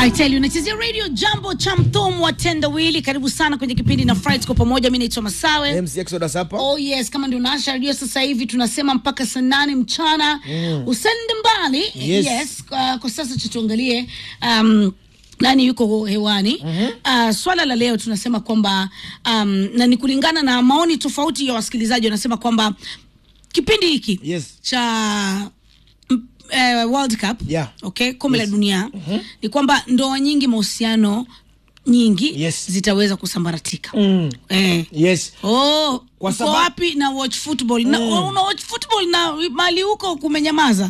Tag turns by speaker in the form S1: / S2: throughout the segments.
S1: I tell you, nachezea radio jambo cha mthomu wa tendawili. Karibu sana kwenye kipindi na Friday kwa pamoja. Mimi naitwa Masawe.
S2: MC Exodus hapa.
S1: Oh yes, kama ndio naasha radio sasa hivi tunasema mpaka saa nane mchana mm. Usende mbali
S2: Yes.
S1: Kwa, kwa sasa tutuangalie um, nani yuko hewani mm-hmm. uh, swala la leo tunasema kwamba um, na ni kulingana na maoni tofauti ya wasikilizaji wanasema kwamba kipindi hiki
S2: Yes.
S1: cha mm, eh, World Cup
S2: Yeah.
S1: okay, kombe la dunia ni kwamba ndoa nyingi, mahusiano nyingi
S2: Yes.
S1: zitaweza kusambaratika
S2: Mm.
S1: eh.
S2: Yes.
S1: Oh,
S2: Kwa
S1: uko
S2: sababu-
S1: wapi na watch football na, una watch football na mali huko kumenyamaza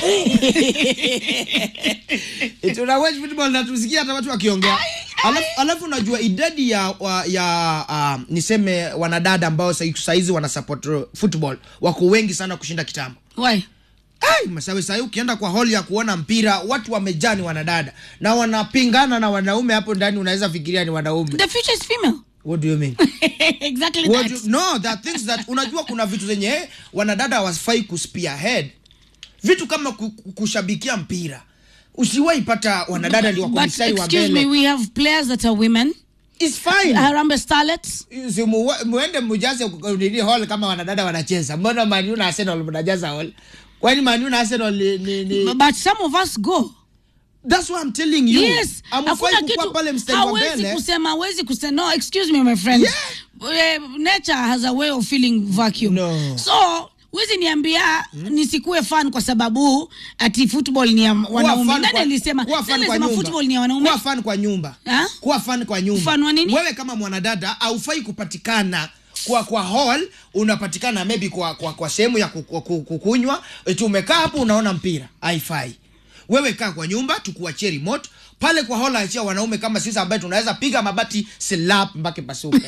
S2: Tuna watch football na tusikia hata watu wakiongea. Alafu, alafu unajua idadi ya wa, ya uh, niseme wanadada ambao sai- saizi wana support football wako wengi sana kushinda kitambo.
S1: Why?
S2: Ai, Masawe sahii ukienda kwa hall ya kuona mpira watu wamejaa ni wanadada na wanapingana na wanaume hapo ndani, unaweza fikiria ni wanaume.
S1: The future is female.
S2: What do you mean?
S1: exactly
S2: What
S1: that.
S2: do, no, there are things that unajua kuna vitu zenye eh, wanadada hawafai kuspearhead. Vitu kama ku- ku- kushabikia mpira. Usiwahi pata wanadada ndio wako
S1: But
S2: mstari wa
S1: excuse me,
S2: mbele.
S1: we have players that are women.
S2: It's fine.
S1: Harambee Starlets.
S2: Si mu- muende mujaze nini hall kama wanadada wanacheza. Mbona Man U na Arsenal mnajaza hall? Kwani Man U na Arsenal ni, ni, ni...
S1: But some of us go.
S2: That's what I'm telling you.
S1: Yes.
S2: Hamfai
S1: Hakuna
S2: kukuwa
S1: kitu
S2: pale mstari wa
S1: hawezi
S2: mbele.
S1: kusema hawezi kusema no excuse me my friend. Eh, nature has a way of filling vacuum.
S2: No.
S1: So Wezi niambia nisikue fan kwa sababu ati football ni ya
S2: Kuwa
S1: wanaume.
S2: fan
S1: Nani
S2: kwa-
S1: alisema?
S2: kuwa
S1: Nani
S2: fan kwa
S1: alisema
S2: nyumba.
S1: football ni ya wanaume?
S2: Kuwa fan kwa nyumba.
S1: Ha?
S2: Kuwa fan kwa nyumba.
S1: Fan wa nini?
S2: Wewe kama mwanadada haufai kupatikana kwa kwa hall unapatikana maybe kwa kwa, kwa sehemu ya ku- ku- kukunywa eti umekaa hapo unaona mpira haifai wewe kaa kwa nyumba tukuachie remote pale kwa hall achia wanaume kama sisi ambaye tunaweza piga mabati slap mpaka pasuke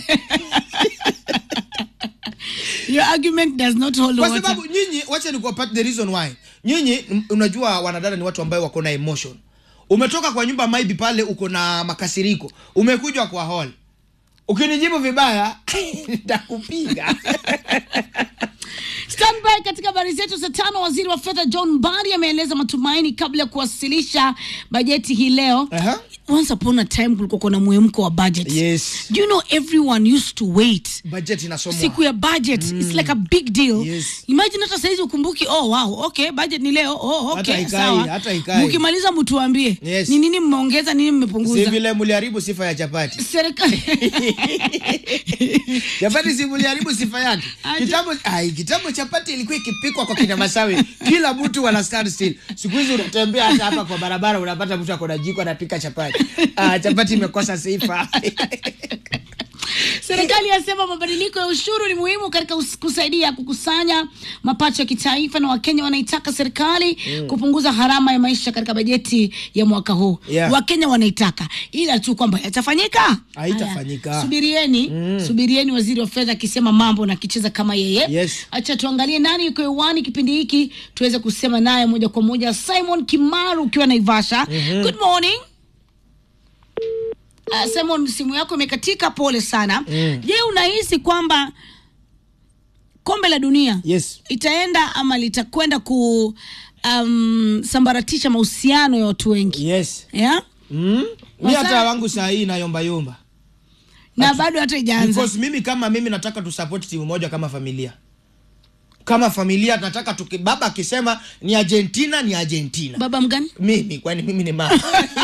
S1: Your argument does not hold
S2: kwa
S1: water.
S2: sababu nyinyi wacha ni part the reason why nyinyi m- unajua wanadada ni watu ambao wako na emotion umetoka kwa nyumba maybe pale uko na makasiriko umekuja kwa hall ukinijibu vibaya nitakupiga
S1: Standby katika habari zetu saa tano. Waziri wa fedha John Mbadi ameeleza matumaini kabla ya kuwasilisha bajeti hii leo.
S2: Aha.
S1: Once upon a time kulikuwa kuna mwemko wa budget.
S2: Yes.
S1: Do you know everyone used to wait
S2: budget inasomwa
S1: siku ya budget it's like a big deal
S2: Yes.
S1: imagine hata saizi ukumbuki oh wow okay budget ni leo oh
S2: Hata
S1: okay
S2: ikai,
S1: sawa
S2: hata ikai.
S1: mkimaliza mtuambie
S2: Yes.
S1: ni nini mmeongeza nini
S2: si
S1: mmepunguza
S2: vile mliharibu sifa ya chapati
S1: serikali
S2: chapati si mliharibu sifa yake
S1: Aje.
S2: kitambo ai kitambo chapati ilikuwa ikipikwa kwa kina masawe kila mtu wana stand still siku hizi unatembea hata hapa kwa barabara unapata mtu ako na jiko anapika chapati ah, chapati imekosa sifa
S1: serikali yasema mabadiliko ya ushuru ni muhimu katika us- kusaidia kukusanya mapato ya kitaifa na wakenya wanaitaka serikali kupunguza gharama ya maisha katika bajeti ya mwaka huu
S2: Yeah.
S1: wakenya wanaitaka ila tu kwamba yatafanyika
S2: Haitafanyika.
S1: Haya, subirieni subirieni waziri wa fedha akisema mambo na akicheza kama yeye
S2: Yes.
S1: acha tuangalie nani yuko hewani kipindi hiki tuweze kusema naye moja kwa moja simon kimaru ukiwa naivasha good morning Uh, Simon, simu yako imekatika, pole sana. Je, unahisi kwamba kombe la dunia
S2: yes
S1: itaenda ama litakwenda ku um, sambaratisha mahusiano ya watu wengi
S2: yes
S1: yeah?
S2: mm? mi
S1: Wasa-
S2: hata wangu saa hii nayombayomba
S1: na bado hata ijaanza.
S2: because mimi kama mimi nataka tusupport timu moja kama familia kama familia nataka tuki, baba akisema ni argentina ni argentina
S1: Baba mgani?
S2: mimi kwani mimi ni mama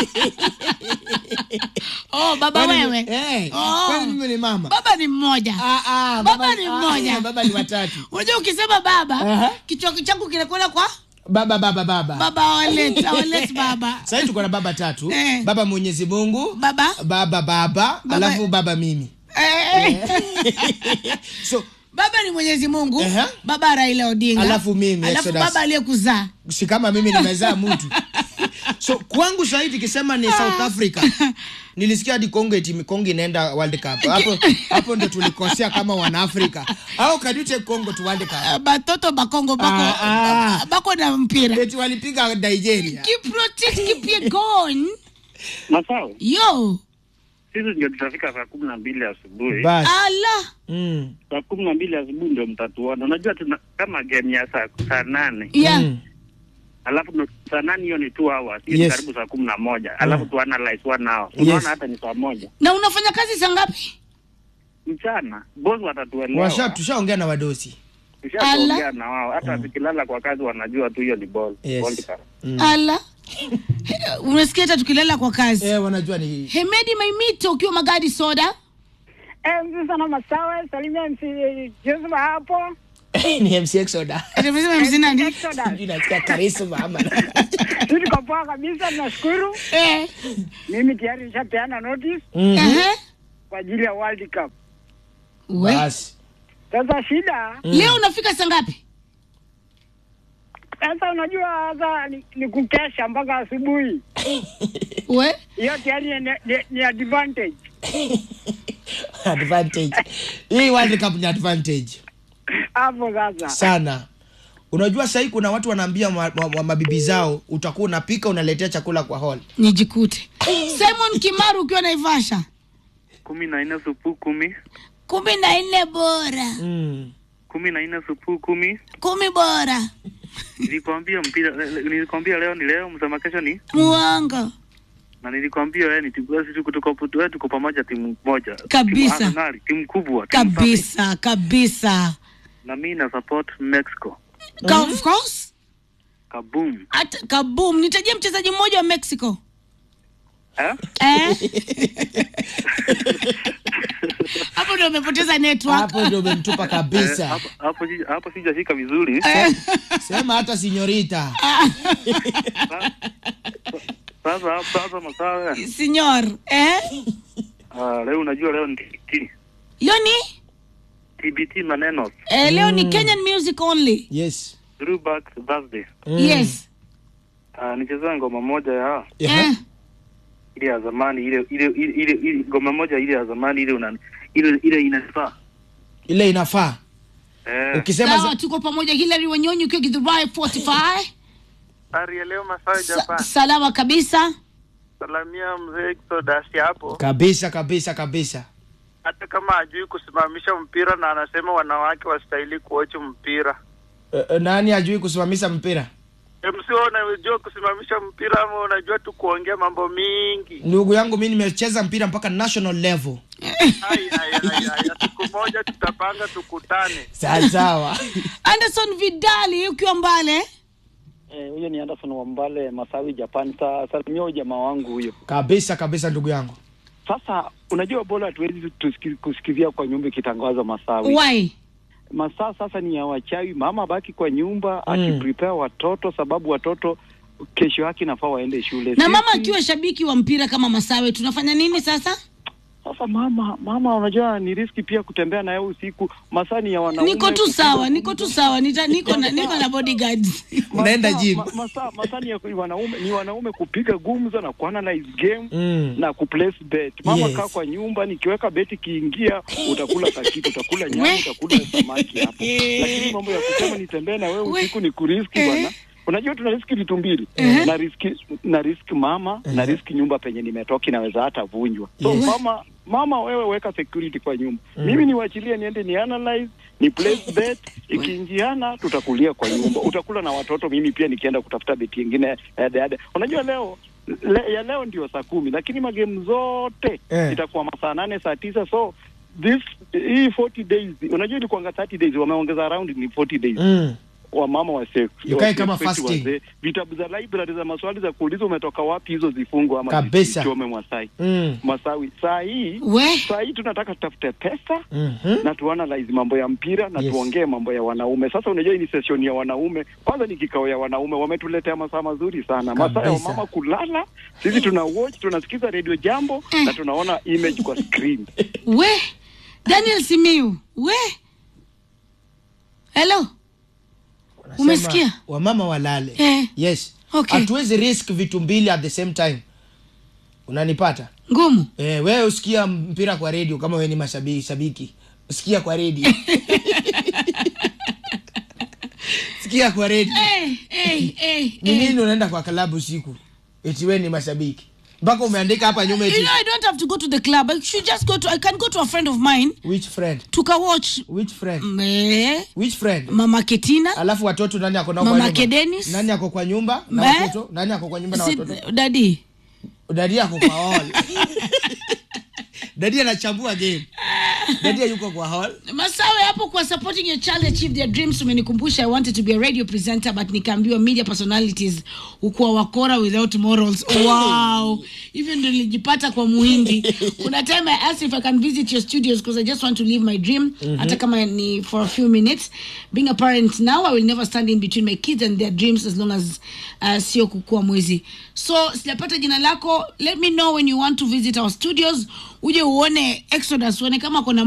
S1: Oh, baba
S2: Kwani-
S1: wewe.
S2: eh,
S1: Oh.
S2: kwani mimi ni mama
S1: Baba ni mmoja.
S2: Ah, ah,
S1: Baba ni mmoja.
S2: ah, baba ni watatu
S1: Unajua ukisema baba,
S2: Aha.
S1: kichwa changu kinakwenda kwa
S2: baba baba baba
S1: baba walet, walet baba.
S2: sahii tuko na baba tatu
S1: Eh.
S2: baba mwenyezi mungu
S1: Baba?
S2: baba baba alafu baba mimi
S1: Eh,
S2: so
S1: baba ni Mwenyezi Mungu,
S2: Aha.
S1: baba Raila Odinga,
S2: Alafu mimi,
S1: alafu
S2: Exodus.
S1: baba aliyekuzaa
S2: si kama mimi nimezaa mtu so kwangu sahii tukisema ni south africa nilisikia hadi kongo eti kongo inaenda world cup hapo hapo ndo tulikosea kama wanaafrika au can you take congo to world cup
S1: Uh, batoto bakongo bako,
S2: Ah, ah.
S1: bako na mpira
S2: eti walipiga nigeria
S1: kiprotect kipiegon
S3: Masawa,
S1: yo
S3: sisi ndio tutafika saa kumi na mbili asubuhi.
S2: basi
S1: ala
S2: mm.
S3: Saa kumi na mbili asubuhi ndio mtatuona. Unajua tuna kama game ya saa saa nane
S1: yeah.
S2: Mm.
S3: alafu nu- saa nane hiyo ni two hours hiyo
S2: Yes.
S3: ni karibu saa kumi na moja alafu tu analyze one hour
S2: Yes.
S3: unaona hata ni saa moja
S1: na unafanya kazi saa ngapi
S3: mchana boss watatuelewa
S2: washa tushaongea na wadosi
S3: tushaongea na wao hata tukilala kwa kazi wanajua tu hiyo ni ball
S2: Yes.
S3: World Cup.
S1: ala He- unasikia hata tukilala kwa kazi
S2: eh, wanajua ni
S1: hemedi maimito ukiwa magadi soda
S4: MC sana Masawe, salimia MC Joseph hapo.
S2: ni MC Exoda
S1: Atamesema MC nani?
S4: Exodus.
S2: Sijui nasikia karisma ama
S4: Tuko poa kabisa, tunashukuru.
S1: Eh,
S4: Mimi tayari nishapeana notice
S2: Mhm.
S1: ehe.
S4: kwa ajili ya World Cup.
S1: We.
S2: basi
S4: Sasa shida
S1: leo unafika saa ngapi
S4: sasa, unajua sasa ni, ni kukesha mpaka asubuhi.
S1: we
S4: Hiyo tayari ni, ni, ni advantage
S2: advantage hii World Cup ni advantage
S4: hapo sasa.
S2: sana unajua sahii kuna watu wanaambia ma, ma, ma, mabibi zao utakuwa unapika unaletea chakula kwa hall
S1: nijikute simon kimaru ukiwa naivasha
S3: kumi na nne supu kumi
S1: kumi na nne bora
S2: mm.
S3: kumi na nne supu kumi
S1: kumi bora
S3: nilikwambia mpira nilikwambia leo ni leo msema kesho ni
S1: muongo
S3: na nilikwambia wewe ni timu wewe tuko tuko wewe tuko pamoja timu moja
S1: Kabisa.
S3: timu, Arsenal, timu kubwa timu safi.
S1: kabisa kabisa
S3: na mimi na support Mexico
S1: Ka- of course
S3: kaboom
S1: At, kabum nitajia mchezaji mmoja wa mexico
S3: eh
S1: eh? hapo ndio umepoteza network
S2: hapo ndio umemtupa
S3: Eh,
S2: kabisa
S3: hapo hapo sija- hapo sijashika vizuri
S2: sema hata sinyorita
S3: sasa sasa masawa
S1: senor eh?
S3: Ah, leo unajua leo ni TBT
S1: leo ni
S3: TBT maneno
S1: eh, leo ni kenyan music only
S2: yes
S3: throwback Thursday
S2: Mm.
S1: yes
S3: Ah, nichezea ngoma moja ya
S2: Yeah.
S1: eh.
S3: ile ya zamani ile ile ile ile ile- ngoma moja ile ya zamani ile una ile ile inafaa
S2: ile inafaa
S3: eh
S2: ukisema
S1: sawa
S2: za...
S1: tuko pamoja hilary wanyonyi ukiwa githurai 45
S5: Ari leo Masawe
S1: Sa-
S5: Japan.
S1: salama kabisa
S5: Salamia mzee Exodus hapo.
S2: kabisa kabisa kabisa
S5: Hata kama hajui kusimamisha mpira na anasema wanawake wastahili kuochi mpira.
S2: Eh, eh, nani ajui kusimamisha mpira
S5: MC wewe unajua kusimamisha mpira ama unajua tu kuongea mambo mingi?
S2: ndugu yangu mi nimecheza mpira mpaka national level
S5: Ai ai ai ai. Siku moja tutapanga tukutane.
S2: sawa sawa
S1: anderson vidali ukiwa mbale
S6: Eh, huyo ni Anderson Wambale Masawi Japan. Sa, salimia huyo jamaa wangu huyo.
S2: kabisa kabisa ndugu yangu
S6: Sasa unajua bora hatuwezi tusiki- kusikizia kwa nyumba ikitangazwa Masawi.
S1: why
S6: Masaa sasa ni ya wachawi, mama baki kwa nyumba
S2: Mm.
S6: akiprepare watoto, sababu watoto kesho yake nafaa waende shule.
S1: na mama
S6: Sisi-
S1: akiwa shabiki wa mpira kama masawe tunafanya nini sasa
S6: Sasa mama, mama unajua ni riski pia kutembea naye usiku. Masaa ni ya wanaume.
S1: niko tu
S6: kupiga
S1: sawa
S6: gumzo.
S1: niko tu sawa Nita, niko na niko na bodyguards
S2: unaenda
S6: Masaa-
S2: gym
S6: ma- Masaa masaa ni ya wanaume, ni wanaume kupiga gumzo na kuanalyze game
S2: mm.
S6: na kuplace bet. Mama
S2: Yes.
S6: kaa kwa nyumba, nikiweka beti kiingia, utakula kakitu, utakula nyama,
S1: We.
S6: utakula samaki hapo. Lakini mambo ya kusema nitembee na wewe
S1: We.
S6: usiku ni kuriski
S1: Eh.
S6: bwana. Unajua tuna riski vitu mbili na riski na riski mama na riski nyumba penye nimetoka inaweza hata vunjwa. So
S2: Yes.
S6: mama mama, wewe weka security kwa nyumba, mimi niwachilie niende ni analyze ni place bet, ikiingiana tutakulia kwa nyumba, utakula na watoto, mimi pia nikienda kutafuta beti ingine ede ede. Unajua leo le, ya leo ndio saa kumi, lakini magemu zote
S2: Eh.
S6: itakuwa masaa nane saa tisa so this hii 40 days unajua ilikuwanga 30 days wameongeza around ni 40 days
S2: Mm.
S6: wamama wase
S2: Ikae
S6: wase-
S2: kama
S6: wase-
S2: fasting.
S6: wazee. vitabu za library za maswali za kuuliza umetoka wapi hizo zifungwa ama
S2: Kabisa.
S6: zichome Masai
S2: Mm.
S6: Masawi saa hii
S1: we
S6: saa hii tunataka tutafute pesa
S2: Mhm.
S6: na tuanalyze mambo ya mpira na
S2: Yes.
S6: tuongee mambo ya wanaume. Sasa unajua hii ni session ya wanaume, kwanza ni kikao ya wanaume, wametuletea masaa mazuri sana, masaa ya
S2: Kabisa.
S6: wamama kulala. Sisi tuna watch, tunasikiza radio jambo na tunaona image kwa screen.
S1: we daniel simiu we hello
S2: Wanasema
S1: Umesikia?
S2: wamama walale
S1: Eh.
S2: yes
S1: Okay.
S2: hatuwezi risk vitu mbili at the same time unanipata
S1: ngumu
S2: eh, wewe usikia mpira kwa redio kama wewe ni mashabiki shabiki sikia kwa redio sikia kwa redio
S1: hey, hey, hey,
S2: ni
S1: hey.
S2: nini unaenda kwa klabu usiku eti wewe ni mashabiki mpaka umeandika hapa nyuma
S1: you
S2: eti
S1: know i don't have to go to the club i should just go to i can go to a friend of mine
S2: which friend
S1: tukawatch
S2: which friend
S1: me
S2: which friend
S1: mama ketina
S2: alafu watoto nani ako nao kwa
S1: Mama
S2: nyumba?
S1: Kedenis.
S2: nani ako kwa nyumba na
S1: Me?
S2: watoto nani ako kwa nyumba na
S1: si,
S2: watoto
S1: dadi
S2: dadi ako kwa hall dadi anachambua game dadi yuko kwa hall
S1: masawe hapo kwa supporting your child achieve their dreams umenikumbusha i wanted to be a radio presenter but nikaambiwa media personalities ukuwa wakora without morals wow hivyo ndo nilijipata kwa muhindi kuna time i asked if i can visit your studios because i just want to live my dream hata kama ni for a few minutes being a parent now i will never stand in between my kids and their dreams as long as uh, sio kukua mwezi so sijapata jina lako let me know when you want to visit our studios uje uone exodus uone kama kuna